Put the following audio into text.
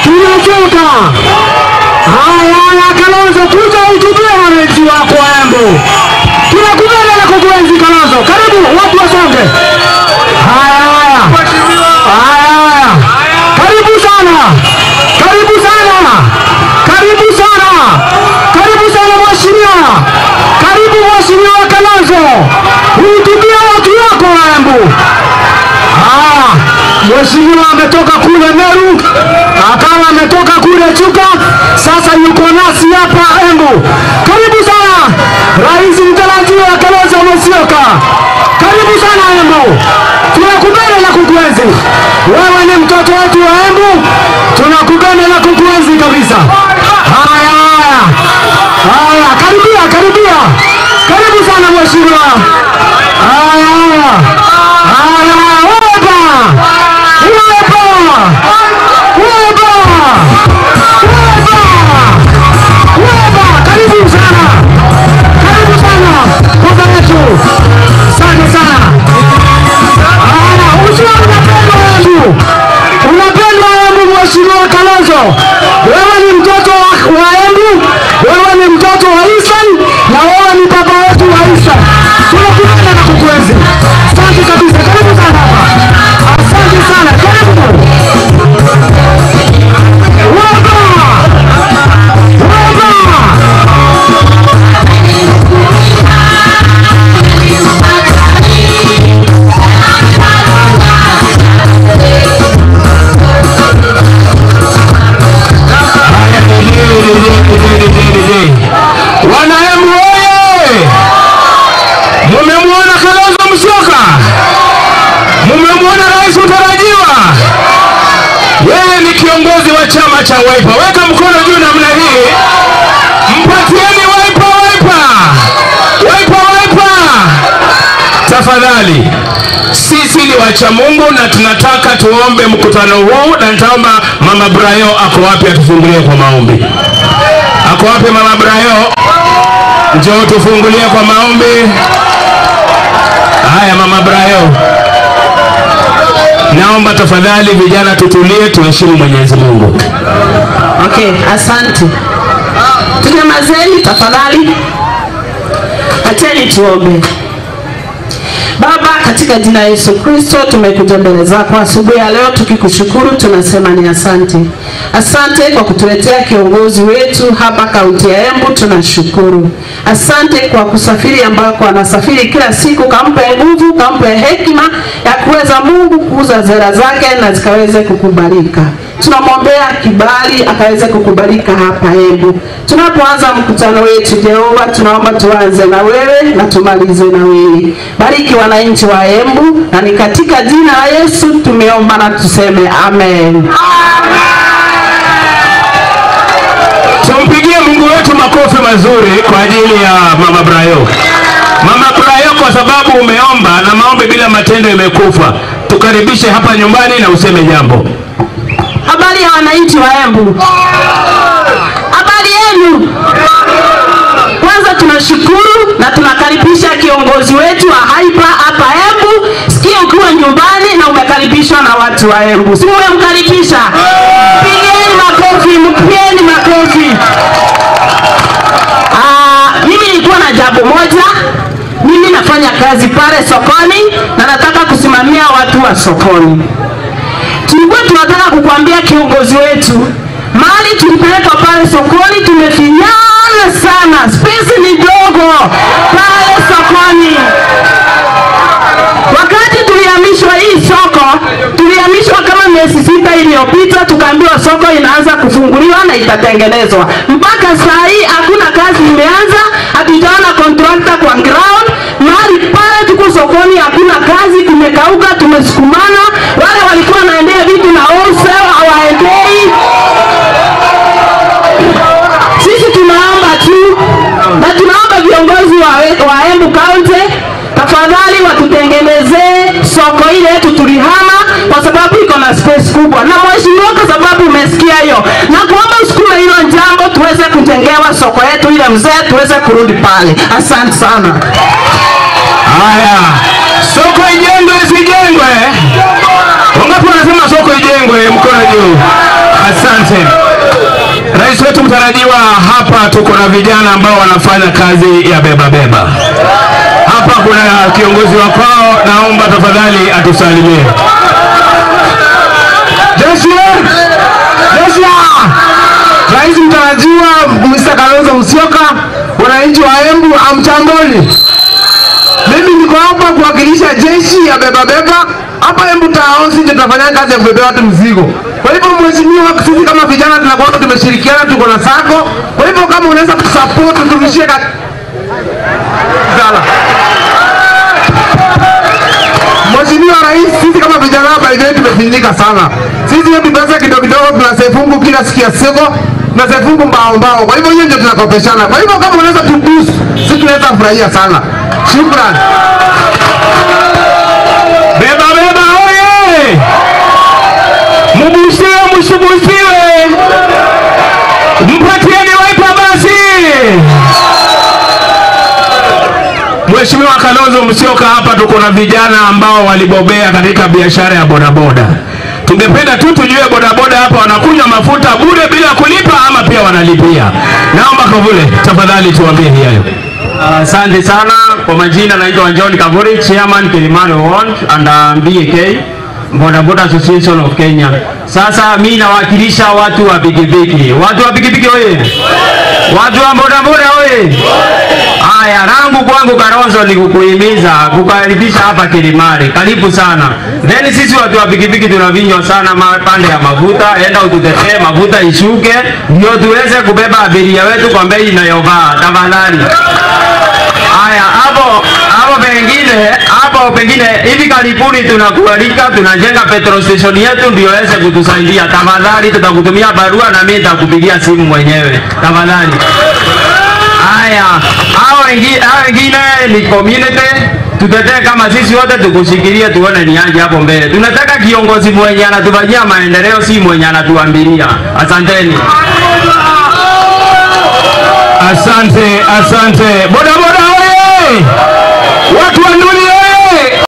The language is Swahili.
tunachoka. Haya, haya, Kalonzo, kuja utubie wananchi wako wa Embu. Tunakubali na kukuenzi Kalonzo, karibu watu wasonge. Haya, haya, haya, haya, karibu sana, karibu sana, karibu sana, karibu sana mheshimiwa, karibu mheshimiwa Kalonzo, uhutubie watu wako wa Embu. Haya, mheshimiwa ametoka kule Meru, akawa ametoka kule Chuka, sasa yuko nasi hapa Embu. Karibu sana rais mtarajiwa Kalonzo Musyoka, karibu sana Embu, tunakupenda na kukuenzi. Wewe ni mtoto wetu wa Embu, tunakupenda na kukuenzi kabisa. Haya, haya, haya, karibia, karibia, karibu sana mheshimiwa. Haya, haya, haya, weba, weba, weba, weba, weba, karibu sana, karibu sana baba yetu, asante sana. Haya, usiwe unapendwa Embu, unapendwa Embu, mheshimiwa Kalonzo, wewe ni mtoto wa, wa Embu, wewe ni mtoto wa Eastern na wewe ni baba wetu wa Eastern. Tunakupenda na kukuenzi. Asante kabisa, karibu sana hapa. Asante sana, karibu. Waba! Waba! Wanaembu oye! Mumemwona Kalonzo Musyoka, mumemwona rais mtarajiwa. Yeye ni kiongozi wa chama cha Wiper. Weka mkono juu namna hii, mpatieni Wiper, Wiper, Wiper, Wiper. Tafadhali, sisi ni wacha Mungu na tunataka tuombe mkutano huu, na nitaomba Mama Brayo ako wapi atufungulie kwa maombi. Ako wapi Mama Brayo? Njoo tufungulie kwa maombi. Haya, Mama Brayo, naomba tafadhali vijana tutulie, tuheshimu Mwenyezi Mungu. Okay, asante. Tunyamazeni tafadhali, acheni tuombe. Baba, katika jina la Yesu Kristo tumekuja mbele zako asubuhi ya leo tukikushukuru, tunasema ni asante. Asante kwa kutuletea kiongozi wetu hapa kaunti ya Embu, tunashukuru. Asante kwa kusafiri ambako anasafiri kila siku, kampe nguvu, kampe hekima ya kuweza Mungu kuuza zera zake na zikaweze kukubalika. Tunamwombea kibali akaweze kukubalika hapa Embu. Tunapoanza mkutano wetu Jehova, tunaomba tuanze na wewe na tumalize na wewe. Bariki wananchi wa Embu, na ni katika jina la Yesu tumeomba na tuseme amen. Tumpigie Mungu wetu makofi mazuri kwa ajili ya Mama Brayo. Mama Brayo, kwa sababu umeomba na maombi bila matendo imekufa. Tukaribishe hapa nyumbani na useme jambo. Habari ya wananchi wa Embu, habari yenu? Kwanza tunashukuru na tunakaribisha kiongozi wetu wa Haipa hapa Embu. Sikia ukiwa nyumbani na umekaribishwa na watu wa Embu, si umemkaribisha? Pigeni makofi, mpigeni makofi. Ah, mimi nilikuwa na jambo moja. Mimi nafanya kazi pale sokoni na nataka kusimamia watu wa sokoni tulikuwa tunataka kukwambia kiongozi wetu, mahali tulipelekwa pale sokoni tumefinyana sana, space ni dogo pale sokoni. Wakati tulihamishwa hii soko, tulihamishwa kama miezi sita iliyopita, tukaambiwa soko inaanza kufunguliwa na itatengenezwa. Mpaka saa hii hakuna kazi imeanza, hatujaona contractor kwa ground. Mahali pale tuko sokoni, hakuna kazi, kumekauka, tumesukumana. Wale walikuwa wanaendea vitu na wholesale hawaendei. Sisi tunaomba tu na tunaomba viongozi wa, wa Embu County tafadhali watutengenezee soko ile yetu tulihama, kwa sababu iko na space kubwa. Na mheshimiwa, kwa sababu umesikia hiyo, na kuomba usukume hilo jambo tuweze kujengewa soko yetu ile mzee, tuweze kurudi pale. Asante sana. Haya, soko ijengwe isijengwe? Wangapi wanasema soko ijengwe? Mkono juu. Asante. Rais wetu mtarajiwa, hapa tuko na vijana ambao wanafanya kazi ya beba beba. Hapa kuna kiongozi wa kwao, naomba tafadhali atusalimie. Jeshi, jeshi, Rais mtarajiwa Mr. Kalonzo Musyoka, wananchi wa Embu, amchamboni. Mimi niko hapa kuwakilisha jeshi ya beba beba hapa Embu Town, sisi ndio tunafanya kazi ya kubebea watu mzigo. Kwa hivyo mheshimiwa, sisi kama vijana tunakuwa tumeshirikiana, tuko na sako. Kwa hivyo kama unaweza kusupport turudishie ka... Sala. Mheshimiwa Rais, sisi kama vijana hapa hivi tumefinyika sana. Sisi yetu pesa kidogo kidogo tunasefungu kila siku ya siko tunasefungu mbao mbao. Kwa hivyo hiyo ndio tunakopeshana. Kwa hivyo kama unaweza tuboost, sisi tunaweza furahia sana. Shukrani. Beba beba oye! Mubusiwe msibusiwe, mpatieni waipa basi. Mheshimiwa Kalonzo Musyoka, hapa tuko na vijana ambao walibobea katika biashara ya bodaboda. Tungependa tu tujue bodaboda hapa wanakunywa mafuta bure bila kulipa ama pia wanalipia? Naomba Kavule, tafadhali tuambie hiyo. Asante sana kwa majina, naitwa John Kavuri, Chairman Kilimani Ward and uh, BAK Boda Boda Association of Kenya. Sasa mi nawakilisha watu wa pikipiki. Watu wa pikipiki oye! Watu wa boda boda oye! Haya, rangu kwangu Kalonzo ni kukuhimiza kukaribisha hapa Kilimani. Karibu sana. Then sisi watu wa pikipiki tunavinywa sana ma- pande ya mafuta, enda ututetee mafuta ishuke, ndio tuweze kubeba abiria wetu kwa bei inayofaa. Tafadhali. Haya, hapo hapo pengine hapo pengine hivi karibuni tunakualika, tunajenga petrol station yetu ndio iweze kutusaidia. Tafadhali, tutakutumia barua na mimi nitakupigia simu mwenyewe. Tafadhali. Haya, hao wengine hao wengine ni community tutetee kama sisi wote tukushikilie, tuone ni aje hapo mbele. Tunataka kiongozi mwenye anatufanyia maendeleo, si mwenye anatuambilia. Asanteni. Asante, asante. Boda boda oye! Watu wa Nduli